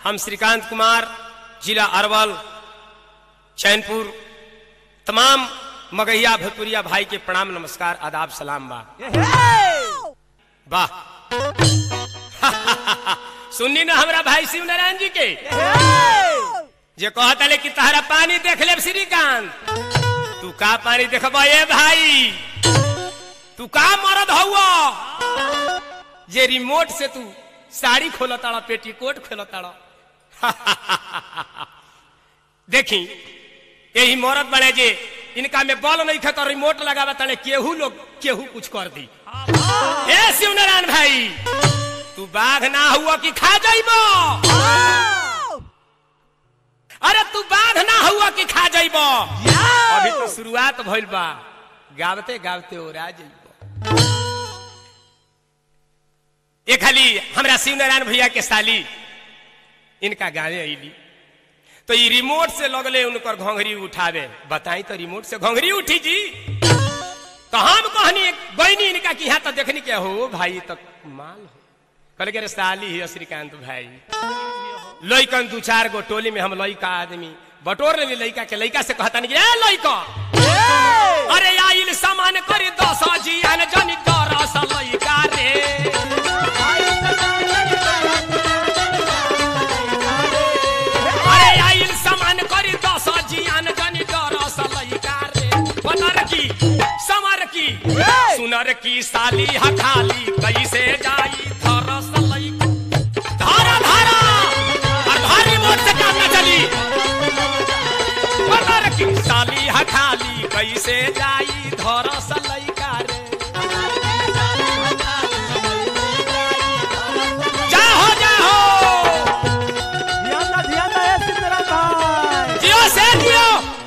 हम श्रीकांत कुमार जिला अरवल चैनपुर तमाम मगहिया भोजपुरिया भाई के प्रणाम नमस्कार आदाब सलाम बा वाह सुननी ना हमरा भाई शिव नारायण जी के जे कहता ले कि तहरा पानी देख ले श्रीकांत तू का पानी देखबा ए भाई तू का मरद हुआ जे रिमोट से तू साड़ी खोल ताड़ा पेटीकोट खोल ताड़ा देखी यही मरद बड़े जे इनका में बल नहीं खे तो रिमोट लगावा तड़े केहू लोग केहू कुछ कर दी ए शिव नारायण भाई तू बाघ ना हुआ कि खा जाइबो अरे तू बाघ ना हुआ कि खा जाइबो अभी तो शुरुआत भइल बा गावते गावते ओरा जाइबो ये खाली हमरा शिव नारायण भैया के साली इनका गाने अली तो ये रिमोट से लगले उनकर घोंघरी उठावे बताई तो रिमोट से घोंघरी उठी जी तो हम कहनी बहनी इनका की यहाँ तो देखनी क्या हो भाई तो माल हो कल के रे साली ही श्रीकांत भाई लइकन दू चार गो टोली में हम लइका आदमी बटोर ले लइका के लइका से कहता नहीं ए लइका अरे आइल सामान करी दस जियान जनी दरस लइका रे अरे आइल सामान करी दस जियान जनी दरस लइका रे बनर की समर की सुनर की साली हखाली कैसे जाई थरस लइका धारा धारा और भारी मोट से काम न चली बनर की साली हखाली कैसे जाई धरस लइका रे जाहो जाहो ध्यान दा ध्यान दा ए सिद्धराम भाई जियो से जियो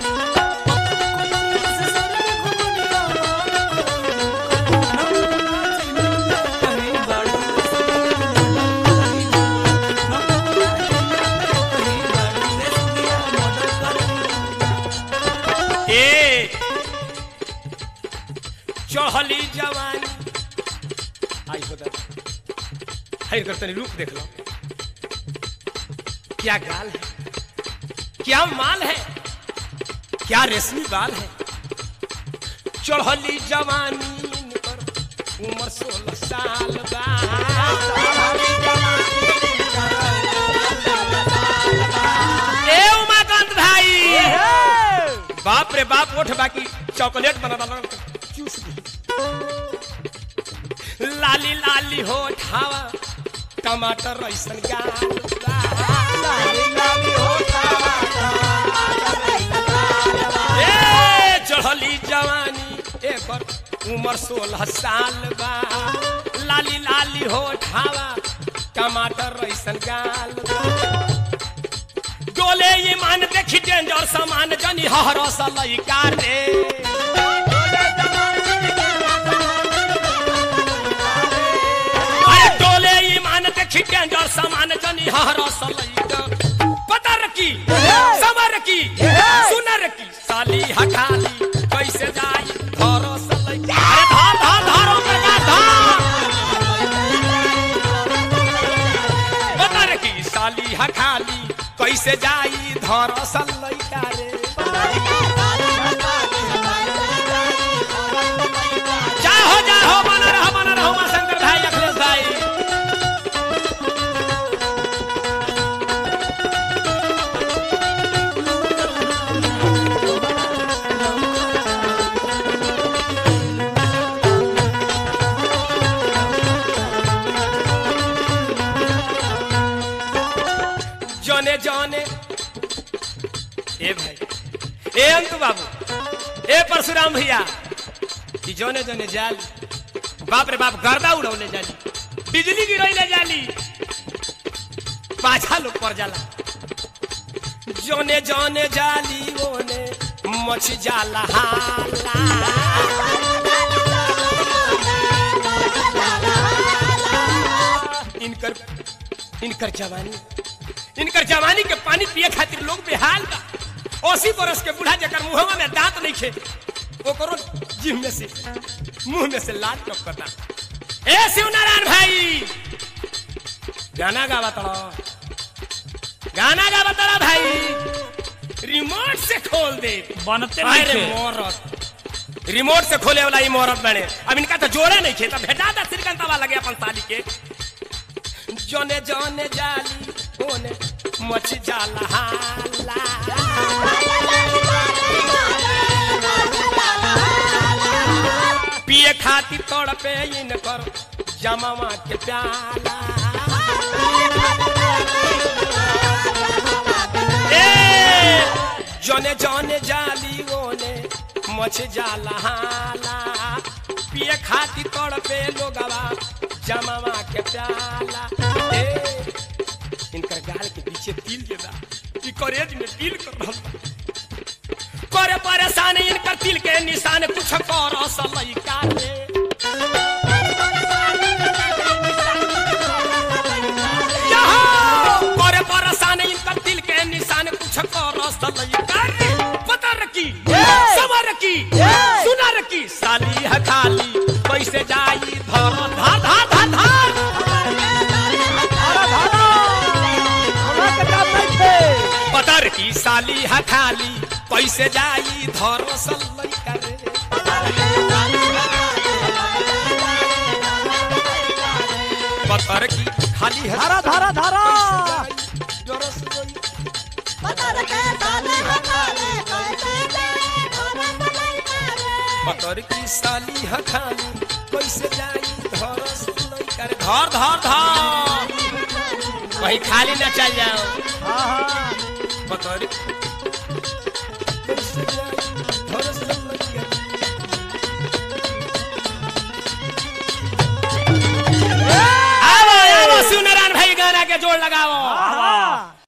ए चढ़ली जवानी आई हो दादा हर कर तनी रूप देख लो क्या गाल है क्या माल है क्या रेशमी बाल है चढ़ली जवानी पर उम्र सोलह साल बा ए उमाकांत भाई बाप रे बाप उठ बाकी चॉकलेट बना बना चूस दी लाली लाली हो ठावा टमाटर ऐसन गाल बा। ए चढ़ली जवानी एकर उम्र सोलह साल बा लाली लाली हो ठावा टमाटर ऐसन गाल बा। डोले ईमान देखी डेंजर सामान जनी हरस लइका रे अरे डोले ईमान देखी डेंजर सामान जनी हरस लइका पतर की समर की सुनर की साली हठाली कैसे जाई हरस लइका अरे धार धार धार ओकर गाछ धार पतर की साली हठाली कैसे जाई धरस लइका रे जाहो जाहो बना रहो बना रहो मां शंकर भाई अखिलेश भाई जने जने ए भाई ए अंक बाबू ए परशुराम भैया कि जने जने जाल बाप रे बाप गर्दा उड़ौले जाली बिजली गिरैले जाली पाछा लोग पर जाला जने जने जाली ओने मछ जाला हाला इनकर इनकर जवानी इनकर जवानी के पानी पिए खातिर लोग बेहाल बा अस्सी बरस के बूढ़ा जकर मुहवा में दांत नहीं खे ओकरो जीव में से मुंह में से लाल टपकता ए शिवनारायण भाई गाना गावा तड़ो गाना गा बता भाई रिमोट से खोल दे बनते अरे नहीं मोरत रिमोट से खोले वाला ही मोरत बने अब इनका तो जोड़े नहीं खेता भेटा था श्रीकांतवा लगे अपन साली के जोने जोने जाली ओने मच जाला हाला पिए खातिर तोड़ पे इनकर जमावा के प्याला ए जने जने जाली ओने मछ जाला हाला पिए खातिर तोड़ पे लोगवा जमावा के प्याला ए इनकर गाल के पीछे तिल के बा ई करेज में तिल कर रहल बा। करे परेशान इनकर तिल के निशान कुछ कर लइका रे यहाँ करे परेशान इनकर तिल के निशान कुछ कर लइका रे पता रखी सबर रखी सुना रखी साली है खाली कैसे जाई धर धा धा धा धार धारा धारा हमरा के काम नहीं थे पता रखी साली है खाली कैसे जाई धर लइका रे पत्थर की खाली है धारा धारा धारा डरस गई पत्थर की साली है खाली कैसे जाई धरस लइका रे धर धर धर वही खाली न चल जाओ हाँ हाँ पत्थर कैसे जाई धरस लइका रे। आओ आओ सुनरान भाई गाना के जोड़ लगाओ हाँ